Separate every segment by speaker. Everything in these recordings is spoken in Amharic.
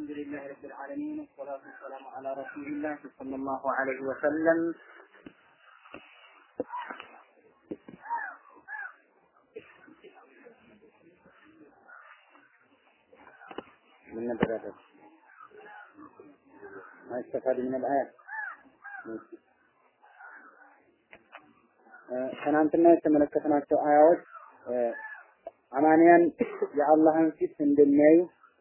Speaker 1: الحمد لله رب العالمين والصلاة والسلام على رسول الله صلى الله عليه وسلم من نبر هذا ما استفاد من الآية ትናንትና የተመለከትናቸው አያዎች አማንያን የአላህን ፊት እንደሚያዩ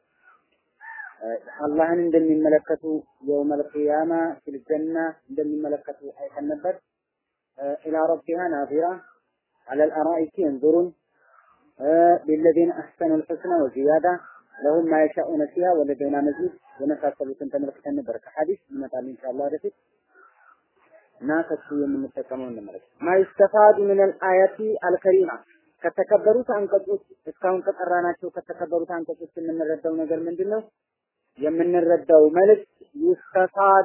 Speaker 1: አላህን እንደሚመለከቱ የውመል ቂያማ ፊል ጀና እንደሚመለከቱ አይተን ነበር። ኢላ ረቢሃ ናዚራ አለል አራኢኪ የንዙሩን ሊለዚነ አሕሰኑ ልሑስና ወዚያዳ ለሁም ማ የሻኡነ ፊሃ ወለደይና መዚድ የመሳሰሉትን ተመልክተን ነበር። ከሐዲስ ይመጣል ኢንሻአላህ ወደፊት እና ከሱ የምንጠቀመው እንመለከት። ማ ይስተፋዱ ምን አልአያቲ አልከሪማ ከተከበሩት አንቀጾች እስካሁን ከጠራናቸው ከተከበሩት አንቀጾች የምንረዳው ነገር ምንድን ነው? የምንረዳው መልእክት ይስተፋዱ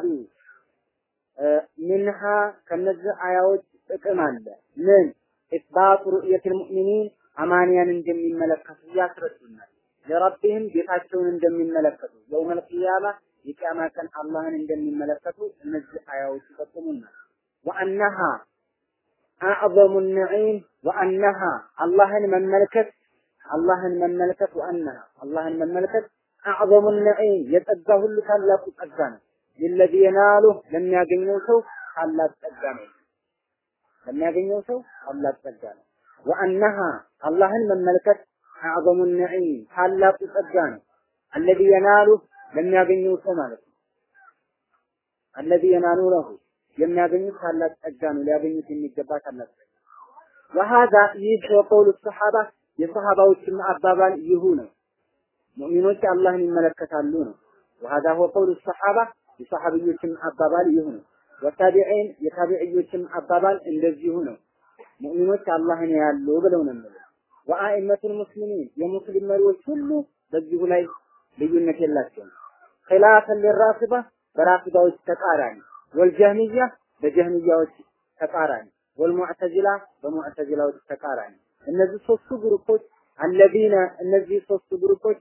Speaker 1: ሚንሃ ከነዚህ አያዎች ጥቅም አለ። ምን ኢስባቱ ሩእየት ልሙእሚኒን አማንያን እንደሚመለከቱ ያስረዱናል። ለረቢህም ጌታቸውን እንደሚመለከቱ የውመል ቂያማ የቂያማ ቀን አላህን እንደሚመለከቱ እነዚህ አያዎች ይጠቁሙናል። ወአነሃ አዕظሙ ነዒም ወአነሃ አላህን መመልከት አላህን መመልከት ወአነሃ አላህን መመልከት አዕظሙ ነዒም የጸጋ ሁሉ ታላቁ ጸጋ ነው። ለለዚ የናሉ ለሚያገኘው ሰው ታላቅ ጸጋ ነው። ለሚያገኘው ሰው ታላቅ ጸጋ ነው። ወአነሃ አላህን መመልከት አዕظሙ ነዒም ታላቁ ጸጋ ነው። አለዚ የናሉ ለሚያገኘው ሰው ማለት ነው። አለዚ የናሉ ለሁ የሚያገኙት ታላቅ ጸጋ ነው። ሊያገኙት የሚገባ ታላቅ ጸጋ ወሃዛ ይህ ወቀውሉ ሰሓባ የሰሃባዎችም አባባል ይሁ ነው። ሙእሚኖች አላህን ይመለከታሉ ነው። ወሃዛ ሁወ ቀውሉ ሰሓባ የሰሃቢዮችም አባባል ይሁ ነው። ወታቢዒን የታቢዕዮችም አባባል እንደዚሁ ነው። ሙእሚኖች አላህን ያሉ ብለው ነው የሚለው። ወአኢመቱል ሙስሊሚን የሙስሊም መሪዎች ሁሉ በዚሁ ላይ ልዩነት የላቸውም። ኺላፈን ሊራፊዳ በራፊዳዎች ተቃራኒ ወልጀህሚያ በጀህሚያዎች ተቃራኒ ወልሙዕተዚላ በሙዕተዚላዎች ተቃራኒ እነዚህ ሶስቱ ግሩፖች አለዚነ እነዚህ ሶስቱ ግሩፖች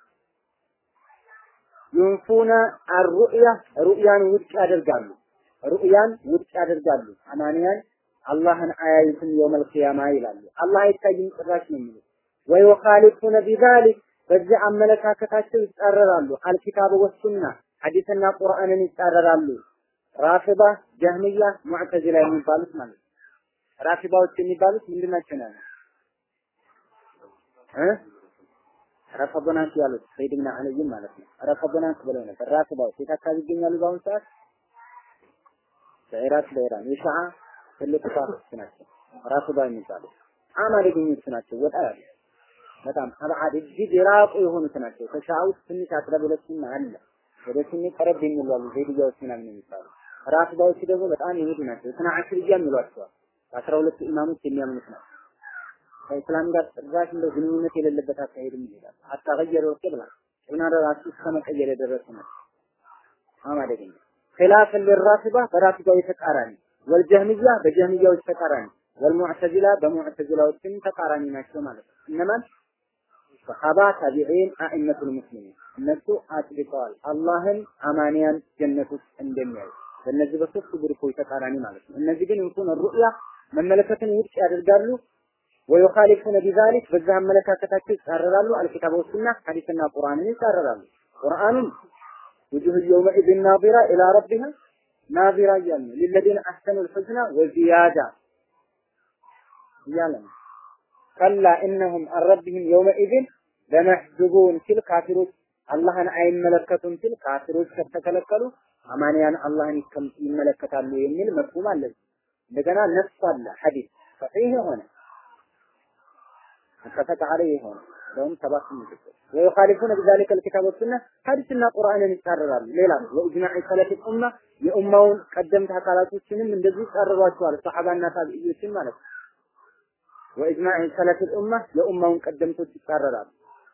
Speaker 1: ዩንፉነ አሩእያ ሩእያን ውድቅ ያደርጋሉ ሩእያን ውድቅ ያደርጋሉ አማንያን አላህን አያዩትም የውመል ቂያማ ይላሉ አላህ አይታይም ጭራሽ ነው የሚሉት ወዩኻሊፉነ ቢዛሊክ በዚህ አመለካከታቸው ይጻረራሉ አልኪታብ ወሱና ሐዲስና ቁርአንን ይጻረራሉ ራፊዳ ጀህሚያ ሙዕተዚላ የሚባሉት ማለት ነው ራፊዳዎች የሚባሉት ምንድን ናቸው ነው እ ረፈዶናት ያሉት ሰይድ ብን አልይም ማለት ነው ረፈዶናት ብለው ነበር ራፊዳዎች የት አካባቢ ይገኛሉ በአሁኑ ሰዓት በኢራቅ በኢራን የሺዓ ትልቁ ፋክስ ናቸው ራፊዳ የሚባሉት በጣም አደገኞች ናቸው ወጣ ያሉ በጣም አብዓድ እጅግ የራቁ የሆኑት ናቸው ከሺዓ ውስጥ ትንሽ አቅረብ ሁለቱም አለ ወደ ሱኒ ቀረብ የሚሉ አሉ ዘይድያዎች ምናምን የሚባሉ ራፊዳዎች ደግሞ በጣም የሄዱ ናቸው ስና አሽርያ የሚሏቸዋል በአስራ ሁለቱ ኢማሞች የሚያምኑት ናቸው ከእስላም ጋር ጭራሽ እንደው ግንኙነት የሌለበት አካሄድም ይሄዳል አታገየሩ ቅብላ ቅብና ራሱ እስከ መቀየር የደረሱ ናቸው በጣም አደገኛ ኺላፍ ለራፊዳ በራፊዳው ተቃራኒ ወልጀህሚያ በጀህሚያዎች ተቃራኒ ወልሙዕተዚላ በሙዕተዚላዎችም ተቃራኒ ናቸው ማለት ነው እነማን ሰሃባ ታቢዒን አኢመቱል ሙስሊሚን እነሱ አጽድቀዋል አላህን አማንያን ጀነት ውስጥ እንደሚያዩ በእነዚህ በሶስቱ ግሩፖች ተቃራኒ ማለት ነው እነዚህ ግን እንኩን ሩእያ መመለከትን ውድቅ ያደርጋሉ ወዩኻሊፉነ ቢዛሊክ በዛ አመለካከታቸው ይጻረራሉ አልኪታብ ወሱና ሐዲስና ቁርአንን ይጻረራሉ ቁርአኑን ውጁህ የውመኢዝን ናዚራ ኢላ ረቢሃ ናዚራ እያለ ነው ሊለዚነ አሕሰኑል ሑስና ወዚያዳ እያለ ነው ከላ እነሁም አረቢህም የውመኢዝን ለመሕጁቡን ሲል ካፊሮች አላህን አይመለከቱም ሲል ካፊሮች ከተከለከሉ አማንያን አላህን ይመለከታሉ የሚል መፍሁም አለ። እንደገና ነፍስ አለ ሐዲስ ሰሒህ የሆነ ሙተፈቅ ዐለይህ የሆነ ለሁም ሰባት ምልክት ወዩኻሊፉነ ቢዛሊከ አልኪታብ ወሱና ሐዲስና ቁርአንን ይጻረራሉ። ሌላ ወኢጅማዕ ሰለፍ ኡማ የኡማውን ቀደምት አካላቶችንም እንደዚህ ይጻረሯቸዋል። ሰሐባና ታቢዒዎችን ማለት ነው። ወኢጅማዕ ሰለፍ ኡማ የኡማውን ቀደምቶች ይጻረራሉ።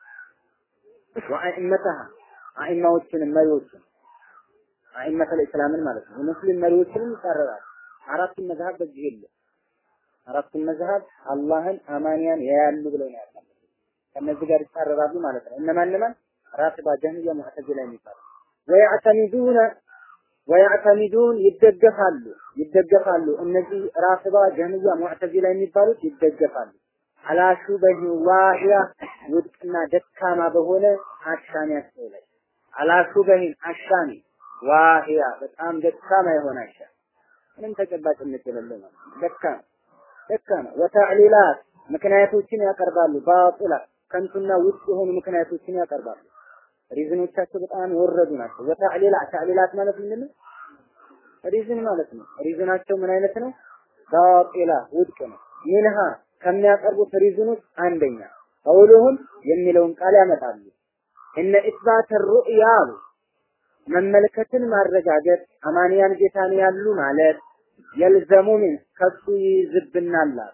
Speaker 1: ወአኢመተሃ አኢማዎችንም መሪዎችን አኢመተል እስላምን ማለት ነው። የሙስሊም መሪዎችንም ይጻረራሉ። አራቱን መዝሀብ በዚህ የለም። አራቱን መዝሀብ አላህን አማንያን ያያሉ ብለው ነው ያለው። ከነዚህ ጋር ይጻረራሉ ማለት ነው። እነማን እነማን? ራፊዳ፣ ጀህሚያ፣ ሙዕተዚላ የሚባሉ ወያዕተሚዱነ ወያዕተሚዱን ይደገፋሉ ይደገፋሉ እነዚህ ራፊዳ፣ ጀህሚያ፣ ሙዕተዚላ የሚባሉት ይደገፋሉ አላ ሹበህ ዋሂያ ውድቅና ደካማ በሆነ አሻሚያቸው ላይ አላ ሹበህን አሻሚ ዋሂያ በጣም ደካማ የሆነ አሻ ምንም ተጨባጭነት የሌለው ማለት ደካማ ደካማ ወተዕሊላት ምክንያቶችን ያቀርባሉ ባጢላ ከንቱና ውጭ የሆኑ ምክንያቶችን ያቀርባሉ ሪዝኖቻቸው በጣም የወረዱ ናቸው ወተዕሊላ ተዕሊላት ማለት ምንድን ነው ሪዝን ማለት ነው ሪዝናቸው ምን አይነት ነው ባጢላ ውድቅ ነው ሚንሃ ከሚያቀርቡት ሪዝን ውስጥ አንደኛ ቀውሉሁም የሚለውን ቃል ያመጣሉ እነ ኢስባት ሩእያ አሉ መመልከትን ማረጋገጥ አማንያን ጌታን ያሉ ማለት የልዘሙ ምን ከሱ ይይዝብናል አሉ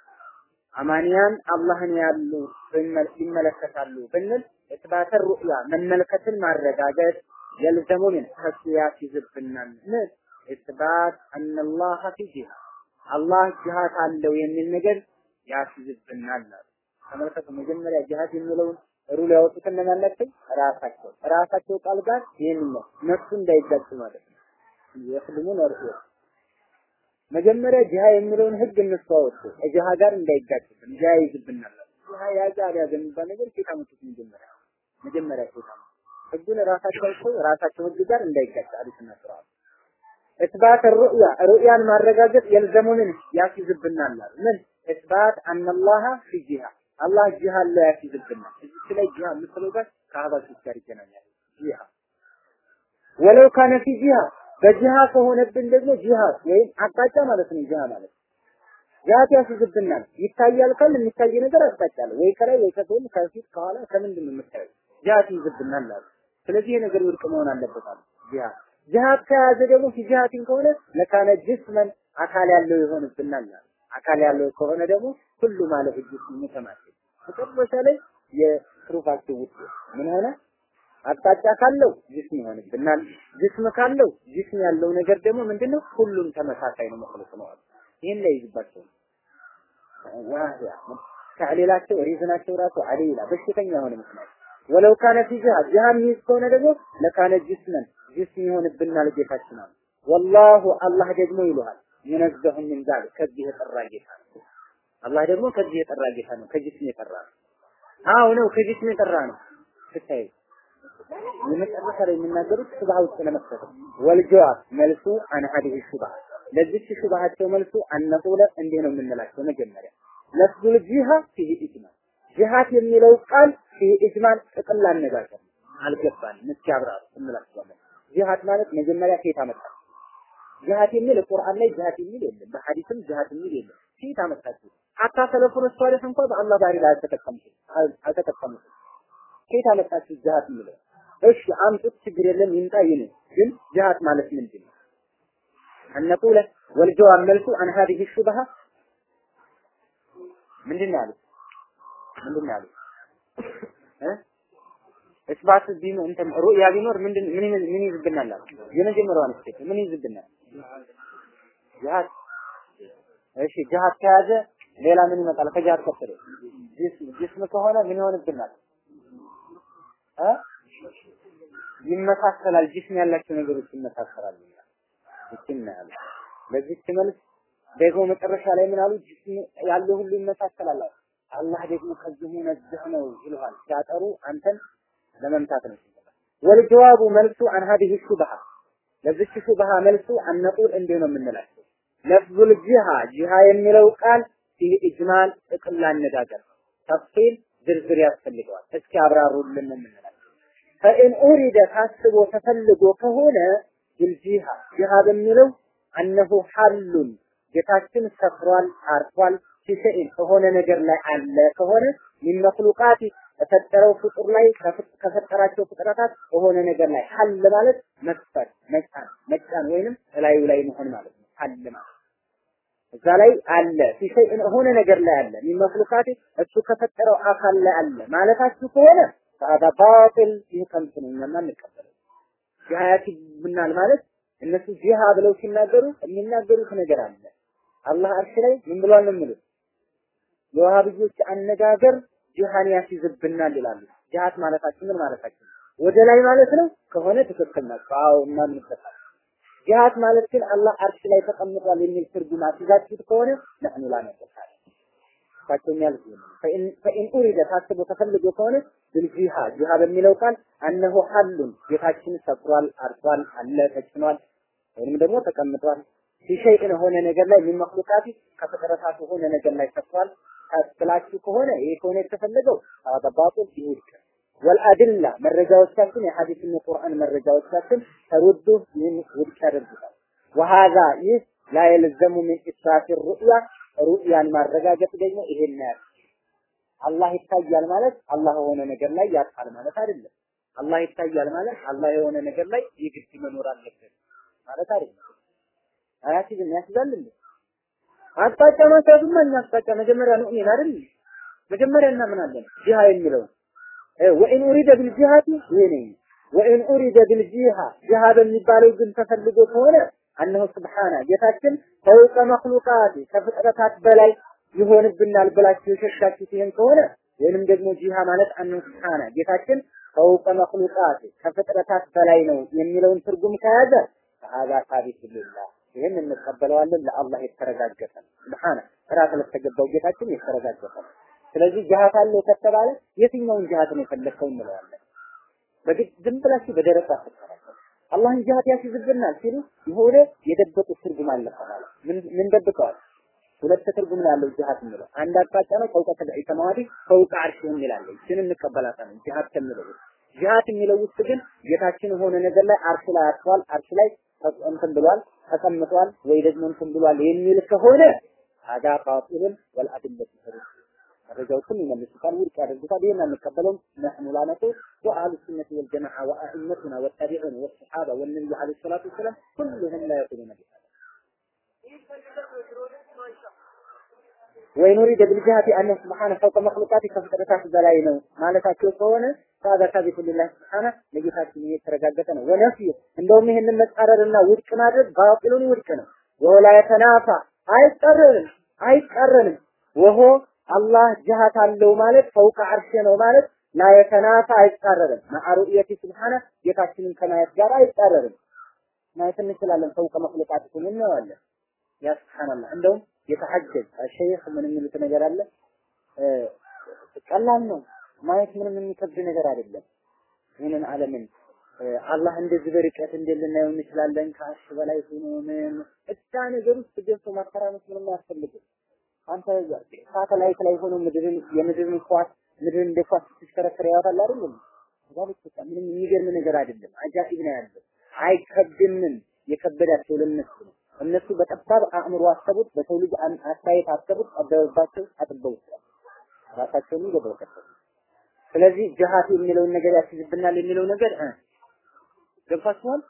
Speaker 1: አማንያን አላህን ያሉ ይመለከታሉ ብንል ኢስባት ሩእያ መመልከትን ማረጋገጥ የልዘሙ ምን ከሱ ያስይዝብናል ምን ኢስባት አነላህ ፊ ጂሃ አላህ ጂሃት አለው የሚል ነገር ያስይዝብናል አሉ። ተመልከቱ መጀመሪያ ጂሃድ የሚለውን ሩል ያወጡት እነማን ናቸው? ራሳቸው ራሳቸው ቃል ጋር ይህን ነው ነፍሱ እንዳይጋጭ ማለት ነው። የክልሙን እርሱ መጀመሪያ ጂሃ የሚለውን ህግ እነሱ አወጡ። ጂሃ ጋር እንዳይጋጭብን ጂሃ ይዝብናል። ጂሃ ያዛ ያዘ የሚባል ነገር ሴት አመጡት መጀመሪያ መጀመሪያ ሴት አመጡ። ህጉን ራሳቸው አውጥተው ራሳቸው ህግ ጋር እንዳይጋጭ አሉትና ስርዓቱ ኢስባት ሩእያ ሩእያን ማረጋገጥ የልዘሙንን ያስይዝብናል አሉ። ምን ኢስባት አነላህ ፊ ጂሃ አላህ ጂሃ ላይ ያስይዝብናል። እዚህ ላይ ጂሃ የምትለው ጋር ከአህባሾች ጋር ይገናኛል። ጂሃ ወለው ካነ ፊ ጂሃ በጂሃ ከሆነብን ደግሞ ጂሃድ ወይም አቅጣጫ ማለት ነው። ጂሃ ማለት ጂሃድ ያስይዝብናል። ይታያል ካል የሚታይ ነገር አቅጣጫ አለ ወይ ከላይ ወይ ከጎን ከፊት ከኋላ ከምንድን ነው የምታየው? ጂሃድ ይይዝብናል አሉ። ስለዚህ ይሄ ነገር ውድቅ መሆን አለበት አሉ። ጂሃድ ጂሃድ ከያዘ ደግሞ ፊጂሃቲን ከሆነ ለካነ ጅስመን አካል ያለው ይሆንብናል አሉ። አካል ያለው ከሆነ ደግሞ ሁሉ ማለት ጅስም ሙተማሲል መጨረሻ ላይ የትሩፋቸው ውጤት ምን ሆነ? አቅጣጫ ካለው ጅስም ይሆንብናል። ጅስም ካለው ጅስም ያለው ነገር ደግሞ ምንድነው? ሁሉም ተመሳሳይ ነው መخلص ነው አሉ። ይሄን ላይ ይዝባቸው ዋህያ ተዕሊላቸው ሪዝናቸው ራሱ አሊላ በሽተኛ የሆነ ምክንያት ወለው ካነ ፊ ጂሃድ ጂሃድ ሚዝ ከሆነ ደግሞ ለካነ ጅስመን ጅስም ይሆንብናል ጌታችን አሉ። ወላሁ አላህ ደግሞ ይሉሃል ይነዘሁ ምን ዛሊክ ከዚህ የጠራ ጌታ ነው። አላህ ደግሞ ከዚህ የጠራ ጌታ ነው። ከጅስም የጠራ ነው። አዎ ነው ከጅስም የጠራ ነው። ስታይ የመጨረሻ ላይ የሚናገሩት ሹብሃ ውስጥ ለመክተት ነው። ወልጀዋብ መልሱ አን ሀዲህ ሹብሃ ለዚች ሹብሃቸው መልሱ አነቁለ እንዲህ ነው የምንላቸው መጀመሪያ ለፍዙል ጂሃ ፊህ ኢጅማል ጂሃት የሚለው ቃል ፊህ ኢጅማል ጥቅል አነጋገር አልገባንም። እስኪ አብራሩ እንላቸዋለን። ጂሃት ማለት መጀመሪያ ከየት አመጣ? ጂሃት የሚል ቁርአን ላይ ጂሃት የሚል የለም፣ በሐዲስም ጂሃት የሚል የለም። ከየት አመጣችሁ? ሀታ ሰለፉን ሷሊህ እንኳን በአላህ ባህሪ ላይ አልተጠቀሙትም አልተጠቀሙትም። ከየት አመጣችሁ ጂሃት የሚለው? እሺ አምጡት፣ ችግር የለም ይምጣ ይኑ። ግን ጂሃት ማለት ምንድን ነው? አነቁለ ወልጀዋብ መልሱ አን ሀዲህ ሹብሃ ምንድን ነው ያሉት? ምንድን ነው ያሉት? እ እስባት ቢኖ እንትን ሩያ ቢኖር ምንድን ምን ምን ይዝብናል አሉ። የመጀመሪያዋን ስቴት ምን ይዝብናል? ጂሃድ እሺ ጂሃድ ከያዘ ሌላ ምን ይመጣል? ከጂሃድ ቀጥሎ ጅስም ጅስም ከሆነ ምን ይሆንብናል? እ ይመሳሰላል። ጅስም ያላቸው ነገሮች ይመሳሰላሉ። ይችን ያለ ለዚች መልስ ደግሞ መጨረሻ ላይ ምን አሉ? ጅስም ያለው ሁሉ ይመሳሰላል። አላህ ደግሞ ከዚሁ ነዝህ ነው ይልሃል። ሲያጠሩ አንተን ለመምታት ነው። ወልጀዋቡ መልሱ አን ሀዲህ ሹብሃ ለዚች ሹብሃ መልሱ አነቁል እንዲህ ነው የምንላቸው ለፍዙል ጂሃ ጂሃ የሚለው ቃል ፊህ ኢጅማል ጥቅል አነጋገር ተፍሲል ዝርዝር ያስፈልገዋል። እስኪ አብራሩልን የምንላቸው ፈኢን ኡሪደ ታስቦ ተፈልጎ ከሆነ ብልጂሃ ጂሃ በሚለው አነሁ ሐሉን ጌታችን ሰፍሯል፣ አርፏል ፊሸኢን ከሆነ ነገር ላይ አለ ከሆነ ሚን መክሉቃት ከፈጠረው ፍጡር ላይ ከፈጠራቸው ፍጥረታት በሆነ ነገር ላይ ሐል ማለት መስፈር መጫን መጫን ወይንም እላዩ ላይ መሆን ማለት ነው። ሐል ማለት እዛ ላይ አለ ፊሸኢን ሆነ ነገር ላይ አለ ሚን መክሉቃት እሱ ከፈጠረው አካል ላይ አለ ማለታችሁ ከሆነ ፈሀዛ ባጢል ይህ ከንቱ ነው፣ እኛማ አንቀበለው። ጂሃያት ብናል ማለት እነሱ ጂሃ ብለው ሲናገሩ የሚናገሩት ነገር አለ። አላህ አርሽ ላይ ምን ብሏል ነው የሚሉት የዋሃብዮች አነጋገር ጂሃን ያስይዝብናል ይላሉ። ጂሃት ማለታችን ምን ማለታችን ነው? ወደ ላይ ማለት ነው ከሆነ ትክክል ናቸው። አዎ እናምንበታል። ጂሃት ማለት ግን አላህ አርሽ ላይ ተቀምጧል የሚል ትርጉም አስይዛችሁት ከሆነ ነህኑ ላነቀሳል እሳቸው የሚያሉት ፈኢን ኡሪደ ታስቦ ተፈልጎ ከሆነ ብልጂሃ ጂሃ በሚለው ቃል አነሁ ሐሉን ጌታችን ሰፍሯል፣ አርፏል፣ አለ፣ ተጭኗል ወይም ደግሞ ተቀምጧል ፊሸይን ሆነ ነገር ላይ ምን መክሉቃት ከፍጥረታት ሆነ ነገር ላይ ሰፍሯል ብላችሁ ከሆነ ይሄ ከሆነ የተፈለገው አባባጡ ይውድቅ ወልአድላ መረጃዎቻችን የሐዲስና ቁርአን መረጃዎቻችን ተሩዱ ይህን ውድቅ ያደርጉታል። ወሃዛ ይህ ላ የልዘሙ ሚን ኢስራፊ ሩእያ ሩእያን ማረጋገጥ ደግሞ ይሄን ያህል አላህ ይታያል ማለት አላህ የሆነ ነገር ላይ ያርፋል ማለት አይደለም። አላህ ይታያል ማለት አላህ የሆነ ነገር ላይ የግድ መኖር አለበት ማለት አይደለም። አያሲዝም ያስዛል እንዴ? አቅጣጫ ማሳብማ እኛ አቅጣጫ መጀመሪያ ነው እኔን አይደል? መጀመሪያ እናምናለን ጂሃ የሚለው ወኢን ኡሪደ ቢልጂሃቲ ይሄ ወኢን ኡሪደ ቢልጂሃ ጂሃ በሚባለው ግን ተፈልጎ ከሆነ አነሁ ስብሓነ ጌታችን ፈውቀ መክሉቃት ከፍጥረታት በላይ ይሆንብናል ብላችሁ የሸሻችሁት ይሄን ከሆነ ወይንም ደግሞ ጂሃ ማለት አነሁ ስብሓነ ጌታችን ፈውቀ መክሉቃት ከፍጥረታት በላይ ነው የሚለውን ትርጉም ከያዘ ፈሀዛ ሳቢት ሊላህ ይህን እንቀበለዋለን ለአላህ የተረጋገጠ ስብሓነ ራስ ለተገባው ጌታችን የተረጋገጠ ስለዚህ ጅሃት አለው ከተባለ የትኛውን ጅሃት ነው የፈለግከው እንለዋለን። በግድ ዝም ብላችሁ በደረቅ አትከራከሩ። አላህን ጅሃት ያስይዝብናል ሲሉ የሆነ የደበቁት ትርጉም አለ ማለት ምን ምን ደብቀዋል? ሁለት ትርጉም ነው ያለው ጅሃት የሚለው አንድ አቅጣጫ ነው ፈውቀ ሰብዒ ሰማዋቲ ፈውቀ አርሽ የሚላለ ይህን እንቀበላታለን ጅሃት ከሚለው ጅሃት የሚለው ውስጥ ግን ጌታችን የሆነ ነገር ላይ አርሽ ላይ አርፏል፣ አርሽ ላይ እንትን ብሏል፣ ተቀምጧል ወይ ደግሞ እንትን ብሏል የሚል ከሆነ አዳ ባጢልን ወልአድለት ተሩት መረጃዎችን ይመልሱታል፣ ውድቅ ያደርጉታል። ይህን አንቀበለውም። ነሕኑ ላነቁ ወአህሉ ሱነቲ ወልጀማዓ ወአኢመቱና ወታቢዑን ወሰሓባ ወነቢዩ ዓለይሂ ሰላቱ ወሰላም ኩሉሁም ላ የቁሉነ ቢሃዛ ወይ ኑሪደ ቢልጅሃቲ አነ ስብሓነ ፈውቀ መክሉቃት ከፍጥረታት በላይ ነው ማለታቸው ከሆነ ታዛ ሳቢቱ ሊላህ ስብሓነ ለጌታችን የተረጋገጠ ነው። ወነፍዩ እንደውም ይህንን መጻረርና ውድቅ ማድረግ ባጢሉን ውድቅ ነው። ወላ የተናፋ አይቀርንም አይቀርንም ወሆ አላህ ጅሃት አለው ማለት ፈውቀ አርሽ ነው ማለት ላ የተናፋ አይጻረርም። ማዕሩኢየቲ ስብሓነ ጌታችንን ከማየት ጋር አይጻረርም። ማየት እንችላለን። ፈውቀ መክሉቃት ሁሉ እናየዋለን። ያ ስብሓንላህ እንደውም የተሐጀብ ሸይኽ ምን የሚሉት ነገር አለ። ቀላል ነው ማየት ምንም የሚከብድ ነገር አይደለም። ይህንን ዓለምን አላህ እንደዚህ በርቀት እንዴት ልናየው እንችላለን? ከአርሽ በላይ ሆኖ ምን እዛ ነገር ውስጥ ገብቶ ማተራመስ ምንም አያስፈልግም። አንተ ሳተላይት ላይ ሆኖ ምድርን የምድርን ኳስ ምድርን እንደ ኳስ ስትሽከረከር ያወጣል አይደለም? ዛሬ በቃ ምንም የሚገርም ነገር አይደለም። አጃኢብ ነው ያለው። አይከብድምም። የከበዳቸው ለነሱ ነው። እነሱ በጠባብ አእምሮ አሰቡት፣ በሰው ልጅ አስተያየት አሰቡት፣ ጠበበባቸው፣ አጥበውት ራሳቸውን ገበው ከተሉ። ስለዚህ ጅሃት የሚለውን ነገር ያስይዝብናል የሚለው ነገር እ ገብቷችኋል?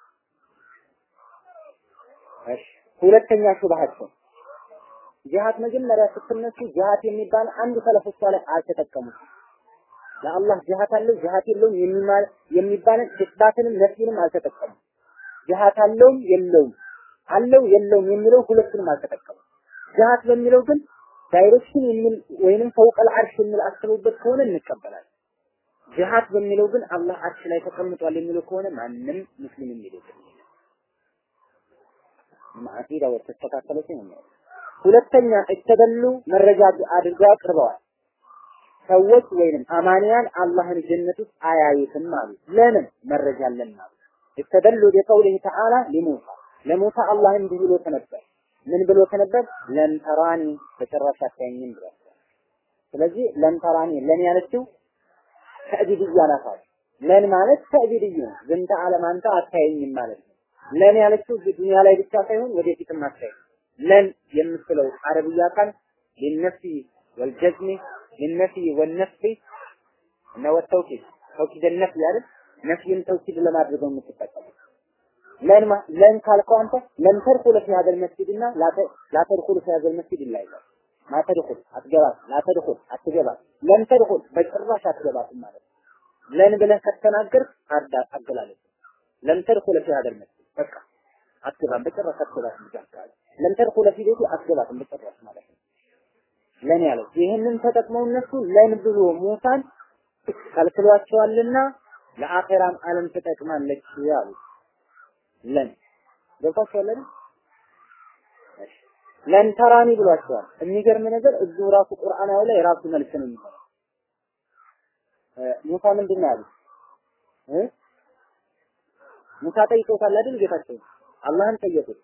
Speaker 1: እሺ ሁለተኛ ሹብሃቸው ጅሃት መጀመሪያ ስትነሱ ጅሃት የሚባል አንድ ሰለፎች ላይ አልተጠቀሙም። ለአላህ ጅሃት አለው ጅሃት የለውም የሚባል የሚባልን ኢስባትንም ነፍይንም አልተጠቀሙም። ጅሃት አለውም የለውም አለው የለውም የሚለው ሁለቱንም አልተጠቀሙም። ጅሃት በሚለው ግን ዳይሬክሽን የሚል ወይንም ፈውቀል አርሽ የሚል አስበውበት ከሆነ እንቀበላለን። ጅሃት በሚለው ግን አላህ አርሽ ላይ ተቀምጧል የሚለው ከሆነ ማንም ሙስሊም የሚለው አቂዳ ወተስተካከለ ነው። ሁለተኛ እተደሉ መረጃ አድርገው አቅርበዋል። ሰዎች ወይንም አማንያን አላህን ጀነት ውስጥ አያዩትም አሉ። ለምን መረጃ አለን አሉ። እተደሉ ቢቀውሊህ ተዓላ ሊሙሳ ለሙሳ አላህ እንዲህ ብሎ ተነበር። ምን ብሎ ተነበር? ለን ተራኒ በጭራሽ አታየኝም ብሏል። ስለዚህ ለን ተራኒ ለን ያለችው ተዕቢድያ ናት አሉ። ለን ማለት ተዕቢድያ ነው። ዝንተ ዓለም አንተ አታየኝም ማለት ነው። ለን ያለችው ዱንያ ላይ ብቻ ሳይሆን ወደፊትም አታየኝ ለን የምትለው አረብያ ቃል ሊነፊ ወልጀዝሚ ሊነፊ ወነፍሲ እና ወተውኪድ ተውኪድ ነፍ አይደል ነፍይን ተውኪድ ለማድረግ ነው የምትጠቀመው ለን ለን ካልከው አንተ ለን ተድኹል ፊ ሀዘል መስጂድና ላ ተድኹል ፊ ሀዘል መስጂድ ይላል ማ ተድኹል አትገባት ላ ተድኹል አትገባት ለን ተድኹል በጭራሽ አትገባትም ማለት ለን ብለህ ከተናገርክ አዳ አገላለጽ ለን ተድኹል ፊ ሀዘል መስጂድ በቃ አትገባም በጭራሽ አትገባትም ይላል ለም ተድኹለ ፊ ቤቲ አትገባትም በጭራሽ ማለት ነው። ለን ያለው ይህንን ተጠቅመው እነሱ ለን ብሎ ሙሳን ከልክሏቸዋልና ለአኼራም ዓለም ትጠቅማለች ያሉ ለን ገብቷቸዋል አይደል? ለን ተራኒ ብሏቸዋል። የሚገርም ነገር እዚሁ ራሱ ቁርአናዊ ላይ ራሱ መልስ ነው የሚሆነው። ሙሳ ምንድን ነው ያሉት? እ ሙሳ ጠይቀውታል አይደል ጌታቸው አላህን ጠየቁት።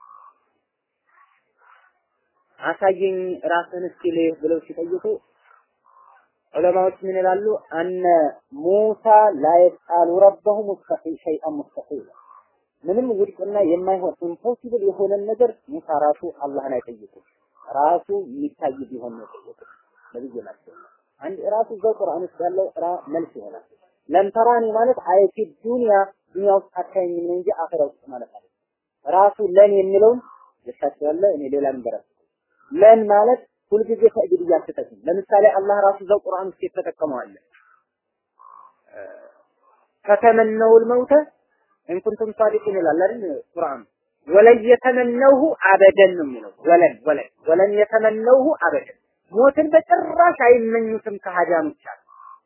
Speaker 1: አሳየኝ ራስህን እስኪ ልህ ብለው ሲጠይቁ ዑለማዎች ምን ይላሉ? አነ ሙሳ ላ የስአሉ ረበሁ ሙስተሒል ሸይአን ሙስተሒል ምንም ውድቅና የማይሆን ኢምፖሲብል የሆነን ነገር ሙሳ ራሱ አላህን አይጠይቁም። ራሱ የሚታይ ቢሆን ነው የጠየቁት ነብዩ ናቸው። አንድ ራሱ እዛው ቁርአን ውስጥ ያለው ራ መልስ ይሆናል። ለንተራኒ ማለት አየቲ ዱንያ ዱንያ ውስጥ አታየኝም ነው እንጂ አኺራ ውስጥ ማለት አይደለም። ራሱ ለን የሚለውን የሳቸው ያለ እኔ ሌላ ነገር ለን ማለት ሁልጊዜ ተእጅድ እያልተጠቅም ለምሳሌ አላህ ራሱ እዛው ቁርአን ውስጥ የተጠቀመው አለ ከተመነውል መውተ እንኩንቱም ሳዲቂን ይላል አይደል ቁርአን ወለን የተመነውሁ አበደን ነው የሚለው ወለን ወለን ወለን የተመነውሁ አበደን ሞትን በጭራሽ አይመኙትም ከሃዲያኖች አሉ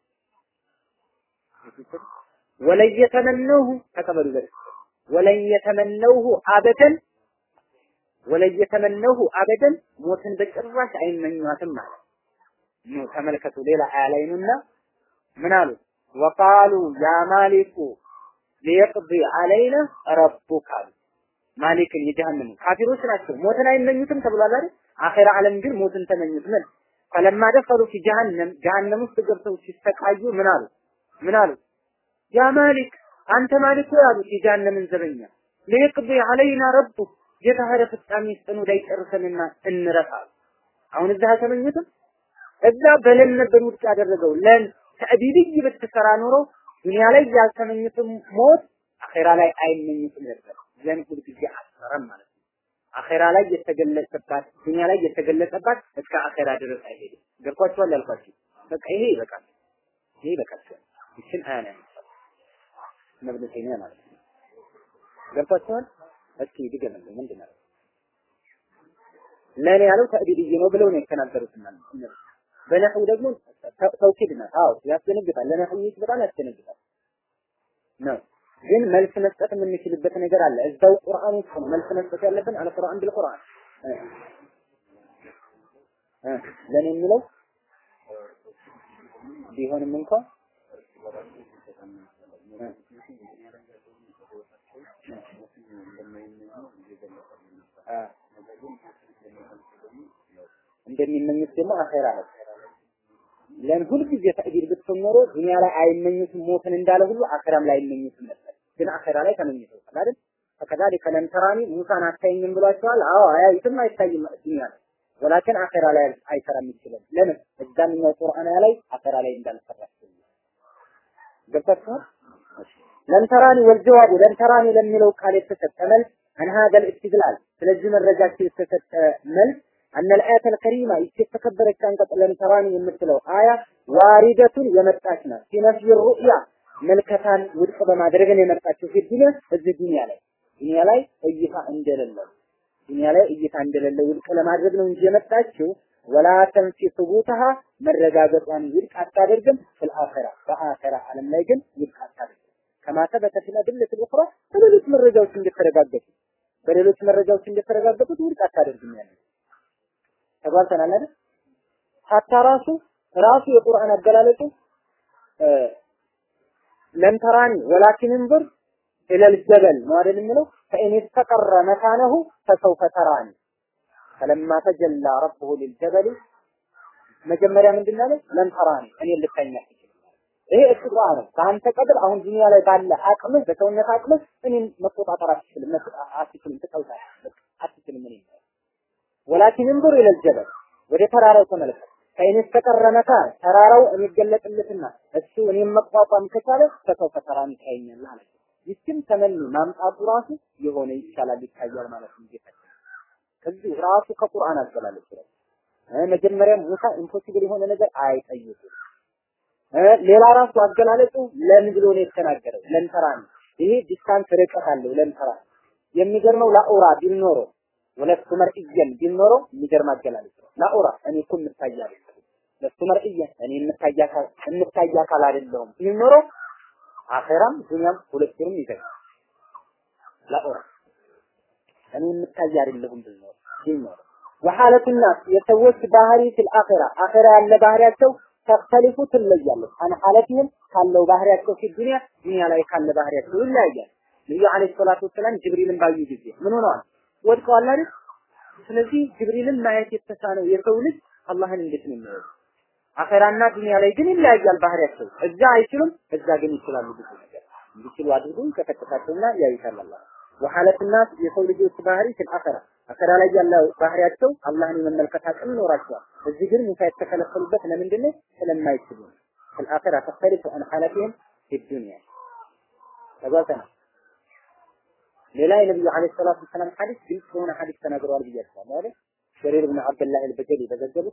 Speaker 1: ወለን የተመነውሁ ተቀበሉ ዘ ወለን የተመነውሁ አበደን ወለን የተመነውሁ አበደን ሞትን በጭራሽ አይመኟትም ማለት ነው ተመልከቱ ሌላ አያ ላይ ነውና ምን አሉ ወቃሉ ያ ማሊኩ ሊየቅዲ አለይና ረቡክ አሉ ማሊክን የጀሃነም ካፊሮች ናቸው ሞትን አይመኙትም ተብሏል አይደል አኺራ ዓለም ግን ሞትን ተመኙት ምን ፈለማ ደኸሉ ፊ ጀሃነም ጀሃነም ውስጥ ገብተው ሲሰቃዩ ምን አሉ ምን አሉ ያ ማሊክ አንተ ማሊክ ሆይ አሉት የጀሃነምን ዘበኛ ሊየቅዲ አለይና ረቡክ ጌታ ኧረ ፍጻሜ ስጠን ወዳይ ጨርሰንና እንረፍ አሉ አሁን እዛ አልተመኙትም እዛ በለን ነበር ውድቅ ያደረገው ለን ተዕቢድይ ብትሰራ ኖሮ ዱንያ ላይ ያልተመኙትም ሞት አኼራ ላይ አይመኙትም ነበር። ዘን ሁል ጊዜ አሰረም ማለት ነው። አኼራ ላይ የተገለጸባት ዱንያ ላይ የተገለጸባት እስከ አኼራ ድረስ አይሄድም። ገብቷችኋል ያልኳችሁ? በቃ ይሄ ይበቃል። ይሄ ይበቃችኋል። ይችን አያ ነው ያነሳው ነብዩ ተይሚያ ማለት ነው። ገብቷችኋል? እስኪ ድገምልኝ ምንድን ነው ለኔ ያለው ተዕቢድይ ነው ብለው ነው የተናገሩት ማለት በነህው ደግሞ ተውኪድ ነው። አዎ ያስደነግጣል። ለነህው በጣም ያስደነግጣል ነው። ግን መልስ መስጠት የምንችልበት ነገር አለ። እዛው ቁርአን ውስጥ ነው መልስ መስጠት ያለብን። አለ ቁርአን ቢል ቁርአን እ ለኔ የሚለው ቢሆንም እንኳን እንደሚመኙት ደግሞ አኼራ ነው። ለን ሁልጊዜ ተዕቢር ብትሆን ኖሮ ዱንያ ላይ አይመኙትም ሞትን እንዳለ ሁሉ አኼራም ላይ አይመኙትም ነበር። ግን አኼራ ላይ ተመኝተውታል አይደል? ፈከዛሊከ ለም ተራኒ ሙሳን አታየኝም ብሏቸዋል። አዎ አያዩትም፣ አይታይም ዱንያ ላይ ወላኪን አኼራ ላይ አይሰራም ይችላል። ለምን እዛኛው ቁርአን ላይ አኼራ ላይ እንዳልሰራቸው ገብታችኋል? ለም ተራኒ ወልጀዋቡ ለም ተራኒ ለሚለው ቃል የተሰጠ መልስ አን ሀዘል ኢስትድላል ስለዚህ መረጃቸው የተሰጠ መልስ أن الآية الكريمة يتكبر كان قبل تراني የምትለው አያ ዋሪደቱን የመጣች ናት في نفي الرؤيا መልከታን ውድቅ በማድረግ ነው የመጣችው في الدنيا እዚህ ዱንያ ላይ ዱንያ ላይ እይታ እንደሌለው ዱንያ ላይ እይታ እንደሌለው ውድቅ ለማድረግ ነው እንጂ የመጣችው ወላ ተንፊ ሱቡተሃ መረጋገጧን ውድቅ አታደርግም في الآخرة በአኺራ ዓለም ላይ ግን ውድቅ አታደርግም كما ثبت في الأدلة الأخرى በሌሎች መረጃዎች እንደተረጋገጡ በሌሎች መረጃዎች እንደተረጋገጡት ውድቅ አታደርግም ያለው ተጓልተናል አይደል? ሀታ ራሱ ራሱ የቁርአን አገላለጹ ለም ተራኒ ወላኪን እንظር ኢለል ጀበል ነው አይደል የሚለው ፈኢን ተቀረ መካነሁ ፈሰውፈ ተራኒ ፈለማ ተጀላ ረብሁ ሊልጀበል መጀመሪያ ምንድን ነው ለም ተራኒ እኔ ልታኛ ይሄ እስትጣ ነው። ከአንተ ቀድር አሁን ዱንያ ላይ ባለ አቅምህ በሰውነት አቅምህ እኔን መቆጣጠር አትችልም፣ አትችልም፣ ትቀውጣለህ፣ አትችልም እኔ ወላኪን እንظር ኢለል ጀበል ወደ ተራራው ተመልከት። ከይን ተቀረ መካን ተራራው የሚገለጥለትና እሱ እኔም መቋቋም ከቻለ ፈሰው ፈተራን ይታየኛል አለ። ይህችን ተመኒ ማምጣቱ ራሱ የሆነ ይቻላል ይታያል ማለት ነው። ጌታ ከዚህ ራሱ ከቁርአን አገላለጽ ነው። መጀመሪያ ሙሳ ኢምፖሲብል የሆነ ነገር አይጠይቁም። ሌላ ራሱ አገላለጹ ለን ብሎ ነው የተናገረው። ለንተራ ነው። ይሄ ዲስታንስ ርቀት አለው ለንተራ። የሚገርመው ላኡራ ቢል ኖሮ ወለስቱ መርኢየን ቢኖረው የሚገርም አገላለጽ ነው። ላኡራ እኔ እኮ የምታይ አይደለሁም። ለስቱ መርኢየን እኔ የምታይ አካል የምታይ አካል አይደለሁም ቢኖረው አኼራም ዱንያም ሁለቱንም ይዘጋል። ላኡራ እኔ የምታይ አይደለሁም ቢኖር ቢኖር ወሐለቱ ናስ የሰዎች ባህሪ ፊል አኺራ አኺራ ያለ ባህሪያቸው ተختلፉ ትለያለች አን ሐለቲህም ካለው ባህሪያቸው ፊ ዱንያ ዱንያ ላይ ካለ ባህሪያቸው ይለያያል። ነብዩ አለይሂ ሰላቱ ወሰላም ጅብሪልን ባዩ ጊዜ ምን ሆነዋል? ወድቀዋል አይደል? ስለዚህ ጅብሪልን ማየት የተሳነው የሰው ልጅ አላህን እንዴት ነው የሚያየው? አኺራና ዱንያ ላይ ግን ይለያያል ባህሪያቸው። እዛ አይችሉም፣ እዛ ግን ይችላሉ ብዙ ነገር እንዲችሉ አድርጎ ይቀጠቅጣቸውና ያዩታል አላህ። ወሐለት ናስ የሰው ልጆች ባህሪ ፊል አኺራ አኺራ ላይ ያለው ባህሪያቸው አላህን የመመልከት አቅም ይኖራቸዋል። እዚህ ግን ሙሳ የተከለከሉበት ለምንድን ነው? ስለማይችሉ ፊል አኺራ ተختلف عن حالتهم في الدنيا ተጓተና ሌላ የነብዩ አለይሂ ሰላቱ ወሰላም ሐዲስ ግልጽ የሆነ ሐዲስ ተናግረዋል ብያቸዋለሁ አይደል? ሸሪር ብን አብደላህ አልበጀሊ በዘገቡት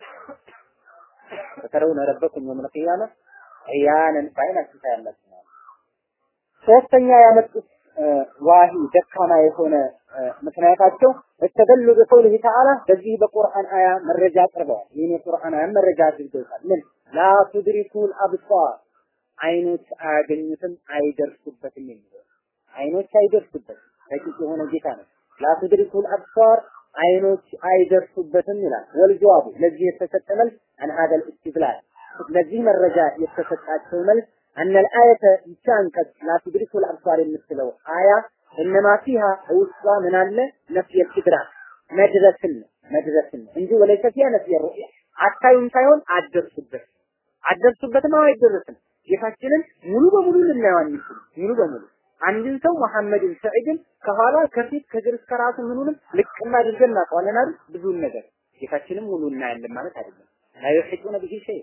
Speaker 1: ተተረውነ ረበኩም የውመል ቂያማ ዒያነን በዓይናችሁ ታያላችሁ ማለት ሶስተኛ ያመጡት ዋሂ ደካማ የሆነ ምክንያታቸው እስተደሉ በቀውሊህ ተዓላ በዚህ በቁርአን አያ መረጃ አቅርበዋል። ይህን የቁርአን አያ መረጃ አድርገውታል። ምን ላ ቱድሪኩል አብሷር አይኖች አያገኙትም አይደርሱበትም የሚለው አይኖች አይደርሱበትም ረቂቅ የሆነ ጌታ ነው። ላ ቱድሪኩል አብሷር አይኖች አይደርሱበትም ይላል። ወልጀዋቡ ለዚህ የተሰጠ መልስ አን ሀደል ኢስቲድላል ለዚህ መረጃ የተሰጣቸው መልስ أن الآية يشانكت لا تدرك الأبصار የምትለው አያ إنما فيها ውስጧ ምን አለ ነፍይ الإدراك መድረስን መድረስን እንጂ ወለይሰ ፊያ ነፍይ الرؤيا አታዩም ሳይሆን አደርሱበት አደርሱበትም አይደረስም ጌታችንን ሙሉ በሙሉ ልናየው አንችልም ሙሉ በሙሉ አንድን ሰው መሐመድን ሰዒድን ከኋላ ከፊት ከግር እስከ ራሱ ምኑንም ልቅም አድርገን እናውቀዋለን አይደል ብዙን ነገር ጌታችንን ሙሉ እናያለን ማለት አይደለም ላ ዩሒጡነ ቢሂ ሸይ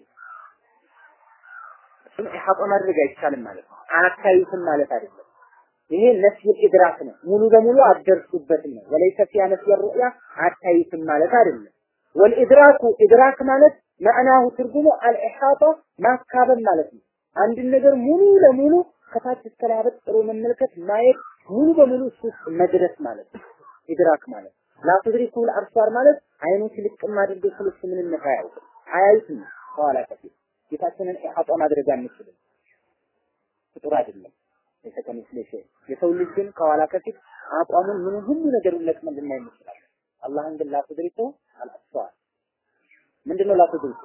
Speaker 1: እሱን ኢሓጣ ማድረግ አይቻልም ማለት ነው። አታዩትም ማለት አይደለም። ይሄ ነፍይ ኢድራክ ነው። ሙሉ በሙሉ አትደርሱበትም ነው። ወለይሰ ፊያ ነፍይ ሩእያ አታዩትም ማለት አይደለም። ወልኢድራኩ ኢድራክ ማለት መዕናሁ ትርጉሙ አልኢሓጣ ማካበብ ማለት ነው። አንድን ነገር ሙሉ ለሙሉ ከታች እስከ ላይ አበጥሮ መመልከት ማየት ሙሉ በሙሉ እሱ ውስጥ መድረስ ማለት ነው። ኢድራክ ማለት ላ ቱድሪኩል አብሳር ማለት አይኖች ልቅም አድርገው ስለሱ ምንነት አያውቅም አያዩትም ከኋላ ከፊት ጌታችንን ኢሓጣ ማድረግ አንችልም። ፍጡር አይደለም። የተከሚስለ ሸይ የሰው ልጅ ግን ከኋላ ከፊት አቋሙን ምን ሁሉ ነገሩን ለቅመን ልናይ እንችላለን። አላህን ግን ላትድሪኩ አልአብሳር ምንድነው ላትድሪኩ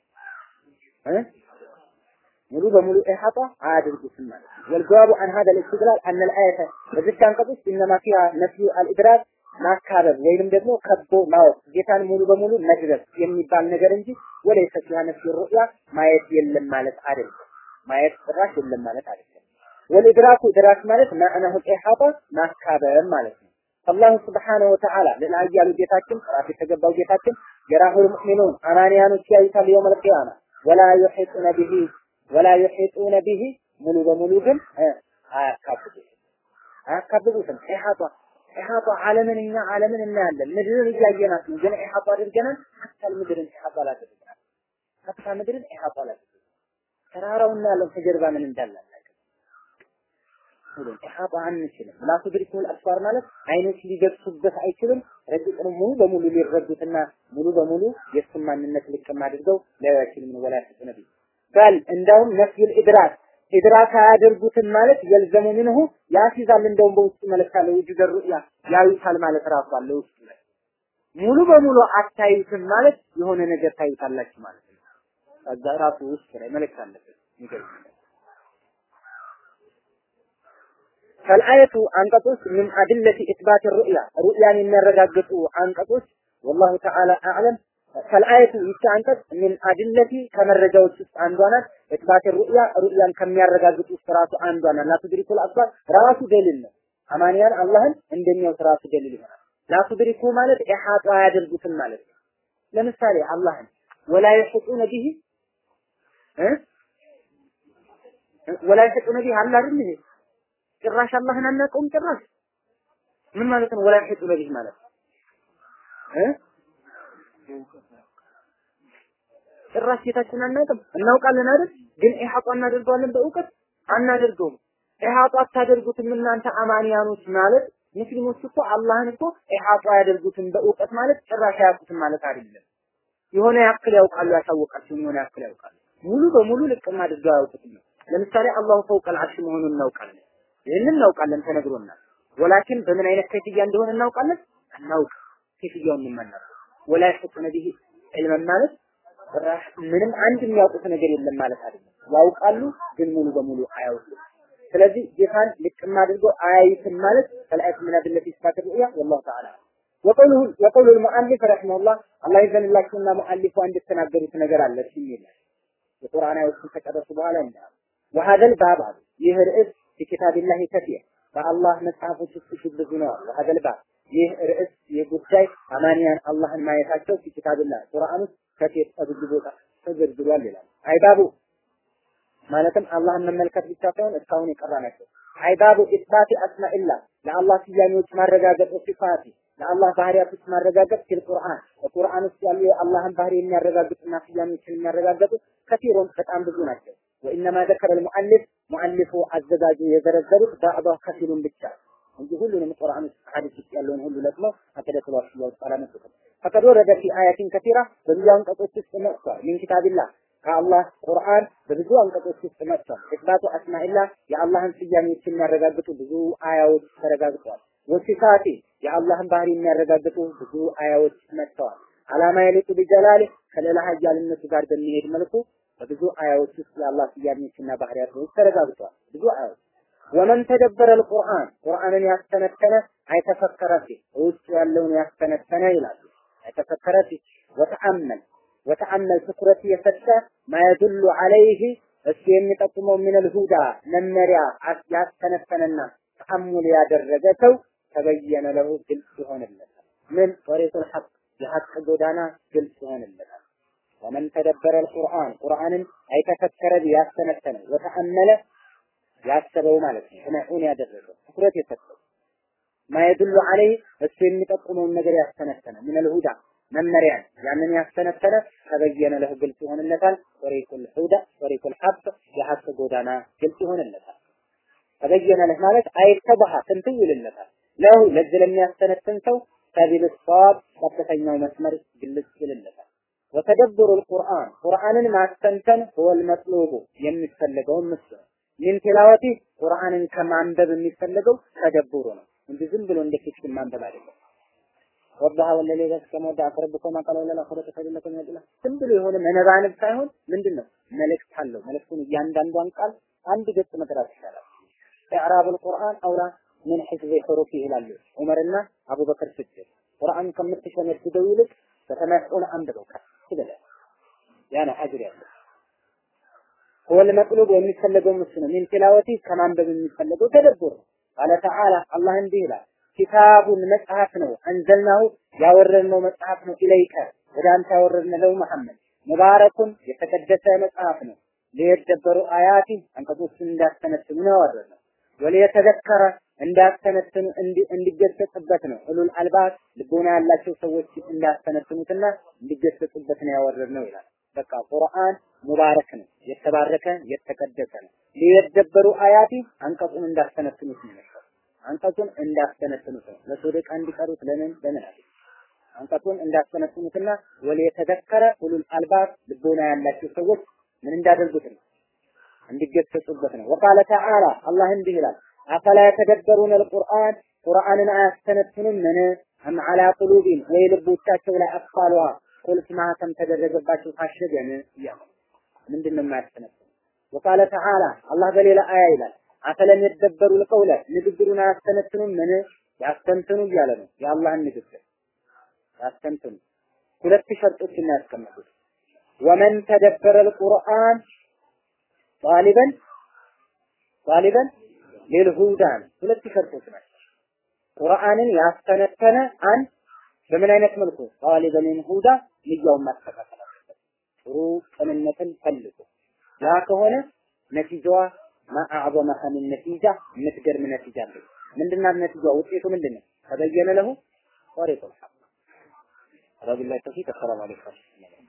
Speaker 1: እ ሙሉ በሙሉ ኢሓጣ አያደርጉትም ማለት ነው። ወልጀዋቡ አን ሀደ ልእስትድላል አነ ልአየተ በዚህ አንቀጽ ውስጥ ኢነማ ፊሃ ነፍዩ አልኢድራክ ማካበብ ወይንም ደግሞ ከቦ ማወቅ ጌታን ሙሉ በሙሉ መድረስ የሚባል ነገር እንጂ ወለይሰ ፊሃ ነፍዩ ሩእያ ማየት የለም ማለት አይደለም። ማየት ጭራሽ የለም ማለት አይደለም። ወልኢድራኩ ኢድራክ ማለት ማዕናሁ ኢሓጣ ማካበብ ማለት ነው። አላሁ ስብሓነሁ ወተዓላ ለላያሉ ጌታችን ጥራት የተገባው ጌታችን የራሁል ሙእሚኑን አማንያኖች ያዩታል የውመል ቂያማ ወላ ዩሒጡነ ቢሂ ወላ ዩሒጡነ ቢሂ ሙሉ በሙሉ ግን አያካብቡትም አያካብቡትም ኢሓጣ ኢሓጣ ዓለምን እኛ ዓለምን እናያለን። ምድርን እያየናት ነው፣ ግን ኢሓጣ አድርገናል። ሀታ ምድርን ኢሓጣ አላደረግናል። ሀታ ምድርን ኢሓጣ አላደረግናል። ተራራው እናያለን፣ ከጀርባ ምን እንዳለ አናውቅም። ሁሉም ኢሓጣ አንችልም። ላ ቱድሪኩል አብሳር ማለት አይኖች ሊደርሱበት አይችልም። ረቂቅን ሙሉ በሙሉ ሊረዱትና ሙሉ በሙሉ የእሱን ማንነት ልቅም አድርገው ሊያዩ አይችልም። ወላ ተነቢ በል እንዳውም ነፍዩል ኢድራክ ኢድራክ አያደርጉትም ማለት የልዘሙ ምንሁ ያስይዛል። እንደውም በውስጡ መለካለ ውጁደ ሩእያ ያዩታል ማለት ራሱ አለ ውስጡ ላይ ሙሉ በሙሉ አታዩትም ማለት የሆነ ነገር ታዩታላችሁ ማለት ነው። ከዛ ራሱ ውስጥ ላይ መለክ አለበት ይገርም ፈልአየቱ አንቀጾች ምን አድለቲ ኢትባት ሩእያ ሩእያን የሚያረጋግጡ አንቀጾች ወላሁ ተዓላ አዕለም ፈልአየቱ ይቺ አንቀጽ ምን አድለቲ ከመረጃዎች ውስጥ አንዷ ናት። ኢትባት ሩእያ ሩእያን ከሚያረጋግጡ ውስጥ ራሱ አንዷ ናት። ላቱድሪኩል አብሳር ራሱ ደሊል ነው። አማንያን አላህን እንደሚያውት ራሱ ደሊል ይሆናል። ላቱድሪኩ ማለት ኢሓጣ አያደርጉትም ማለት ነው። ለምሳሌ አላህን ወላ ይሕጡነ ቢሂ እ ወላ ይሕጡነ ቢሂ አለ አይደል ይሄ ጭራሽ አላህን አናውቀውም ጭራሽ ምን ማለት ነው? ወላ ይሕጡነ ቢሂ ማለት እ ጭራሽ ጌታችን አናውቅም እናውቃለን አይደል? ግን ኢሓጣ እናደርገዋለን በእውቀት አናደርገውም። ኢሓጣ አታደርጉትም እናንተ አማንያኖች ማለት ሙስሊሞች እኮ አላህን እኮ ኢሓጧ ያደርጉትን በእውቀት ማለት ጭራሽ አያውቁትም ማለት አይደለም። የሆነ ያክል ያውቃሉ፣ ያሳወቃቸውን የሆነ ያክል ያውቃሉ። ሙሉ በሙሉ ልቅም አድርገው አያውቁትም ነው። ለምሳሌ አላሁ ፈውቀል አርሽ መሆኑን እናውቃለን። ይህንን እናውቃለን፣ ተነግሮናል። ወላኪን በምን አይነት ከይፍያ እንደሆነ እናውቃለን አናውቅ ከይፍያውን እንመለስ ወላ ይሕጡነ ቢሂ ዒልመን ማለት ምንም አንድ የሚያውቁት ነገር የለም ማለት አይደለም። ያውቃሉ፣ ግን ሙሉ በሙሉ አያውቁም። ስለዚህ ጌታን ልቅም አድርገው አያዩትም ማለት ከልአት ምን አድለት ኢስባት ሩያ ወላሁ ተዓላ ወቀውሉ ወቀውሉ المؤلف رحمه الله الله ይዘንላችሁና ሙአሊፉ እንድትናገሩት ነገር አለ ሲል የቁርአን አያዎችን ከጨረሱ በኋላ እንዳ وهذا الباب ይህ ርዕስ في كتاب الله كثير በአላህ መጽሐፎች ውስጥ ብዙ ነው وهذا الباب ይህ ርዕስ ይህ ጉዳይ አማንያን አላህን ማየታቸው في كتاب الله ቁርአን ውስጥ ከፊት ብዙ ቦታ ተዘርዝሯል ይላል አይባቡ ማለትም አላህን መመልከት ብቻ ሳይሆን እስካሁን የቀራ ናቸው። አይባቡ ኢስባቲ አስማኢላ ለአላህ ስያሜዎች ማረጋገጥ ሲፋቲ ለአላህ ባህሪያቶች ማረጋገጥ ፊል ቁርአን በቁርአን ውስጥ ያሉ የአላህን ባህሪ የሚያረጋግጡና ስያሜዎችን የሚያረጋግጡ ከፊሮን በጣም ብዙ ናቸው። ወኢነማ ዘከረ ልሙአሊፍ ሙአሊፉ አዘጋጁ የዘረዘሩት ባዕዷ ከፊሉን ብቻ እንጂ ሁሉንም ቁርአን ውስጥ ሐዲስ ውስጥ ያለውን ሁሉ ለቅመው አቀደቱ ዋሽያ ውስጥ አላመጡትም። ፈቀድ ወረደ ፊ አያቲን ከቲራ በብዙ አንቀጾች ውስጥ መጥቷል። ሚን ኪታቢላህ ከአላህ ቁርአን በብዙ አንቀጾች ውስጥ መጥቷል። ኢስባቱ አስማኢላህ የአላህን ስያሜዎች የሚያረጋግጡ ብዙ አያዎች ተረጋግጠዋል። ወሲፋቲ የአላህን ባህሪ የሚያረጋግጡ ብዙ አያዎች መጥተዋል። አላማ የሊቁ ቢጀላሊ ከሌላ ሀያልነቱ ጋር በሚሄድ መልኩ በብዙ አያዎች ውስጥ የአላህ ስያሜዎችና ባህሪያቶች ተረጋግጠዋል። ብዙ አያዎች ወመን ተደበረ አልቁርአን ቁርአንን ያስተነተነ አይተፈከረ ፊ ውስጡ ያለውን ያስተነተነ ይላሉ። አይተፈከረ ፊ ወተአመል ወተአመል ትኩረት የሰጠ ማየዱሉ አለይህ እሱ የሚጠቁመው ሚነል ሁዳ መመሪያ ያስተነተነና ተአሙል ያደረገ ሰው ተበየነ ለሁ ግልጽ ይሆንለታል። ምን ጠሪቁል ሐቅ የሐቅ ጎዳና ግልጽ ይሆንለታል። ወመን ተደበረ አልቁርአን ቁርአንን አይተፈከረ ያስተነተነ ወተአመለ ያሰበው ማለት ነው። ጥናቱን ያደረገው ትኩረት የሰጠው ማየዱሉ አለይ እሱ የሚጠቁመውን ነገር ያስተነተነ ሚነል ሁዳ መመሪያ ያንን ያስተነተነ ተበየነ ለህ ግልጽ ይሆንለታል። ጠሪቁል ሁዳ ጠሪቁል ሐቅ የሐቅ ጎዳና ግልጽ ይሆንለታል። ተበየነ ለህ ማለት አይተባሃ ትንትን ይልለታል። ለሁ ለዚህ ለሚያስተነትን ሰው ሰቢል ሰዋብ ቀጥተኛው መስመር ግልጽ ይልለታል። ወተደብሩ القرآن ቁርአንን ማስተንተን ሁወል መጥሉቡ የሚፈለገውን ምስ ነው። ሚን ቲላወቲ ቁርአንን ከማንበብ የሚፈለገው ተደብሩ ነው እንጂ ዝም ብሎ እንደ ፊክሽን ማንበብ አይደለም። ወዳሃ ወለሌ ከመ ወዳ ረብከማ ቃለ ወለላ ኸለቀ ሰቢለኩም ይላል። ዝም ብሎ የሆነ መነባነብ ሳይሆን ምንድነው መልእክት አለው። መልእክቱን እያንዳንዷን ቃል አንድ ገጽ መቅራት ይሻላል። ኢዕራቡል ቁርአን አውላ ምን ሒፍዚ ሑሩፊ ይላሉ ዑመርና አቡበክር ስድቅ ቁርአን ከምትሸመድደው ይልቅ በተመስዑን አንብበው ከፍ ብለህ ያ ነው አጅር ያለው ወል መጥሉብ የሚፈለገው ምስ ነው ሚን ቲላወቲ ከማንበብ የሚፈለገው ተደብር ነው ቃለ ተዓላ አላህ እንዲህ ይላል ኪታቡን መጽሐፍ ነው አንዘልናሁ ያወረድነው መጽሐፍ ነው ኢለይከ ወደ አንተ ያወረድነው መሐመድ ሙባረኩን የተቀደሰ መጽሐፍ ነው ሊየደበሩ አያቲ አንቀጾችን እንዳስተነትኑ ነው ያወረድነው ወሊየተዘከረ እንዳስተነትኑ እንዲገሰጽበት ነው ኡሉል አልባብ ልቦና ያላቸው ሰዎች እንዳስተነትኑትና እንዲገሰጹበት ነው ያወረድነው ይላል። በቃ ቁርአን ሙባረክ ነው፣ የተባረከ የተቀደሰ ነው። ሊየደበሩ አያቲ አንቀጹን እንዳስተነትኑት ነው የሚለው። አንቀጹን እንዳስተነትኑት ነው። ለሶደቃ እንዲቀሩት ለምን ለምን አለ አንቀጹን እንዳስተነትኑትና ወሊየተዘከረ ኡሉል አልባብ ልቦና ያላቸው ሰዎች ምን እንዳደርጉት ነው እንዲገሰጹበት ነው። ወቃለ ተዓላ አላህ እንዲህ ይላል አፈላ የተደበሩን አልቁርአን ቁርአንን አያስተነትኑም ምን አም አላ ቁሉቢን ወይ ልቦቻቸው ላይ አስፋሏ ቁልፍ ማህተም ተደረገባቸው ታሸገን እያለ ምንድን ነው የማያስተነትኑ ወቃለ ተዓላ አላህ በሌላ አያ ይላል አፈለም የደበሩ ልቀውለ ንግግሩን አያስተነትኑም ምን ያስተንትኑ እያለ ነው የአላህን ንግግር ያስተንትኑ ሁለት ሸርጦች እናያስቀምጡት ወመን ተደበረ القرآن ጣሊበን ጣሊበን ሊልሁዳን ሁለት ሸርጦች ናቸው። ቁርአንን ያስተነተነ አንድ በምን አይነት መልኩ ጣሊበን ሁዳ ንያውን ማስተካከል አለበት። ጥሩ ቅንነትን ፈልጎ ያ ከሆነ ነቲጃዋ ማአዕዘመ ምን ነቲጃ የምትገርም ነቲጃ አለች። ምንድናት ነቲጃ? ውጤቱ ምንድን ነው? ተበየነ ለሁ ጠሪቁል ሐቅ ረቢላህ ተውፊቅ። አሰላሙ አለይኩም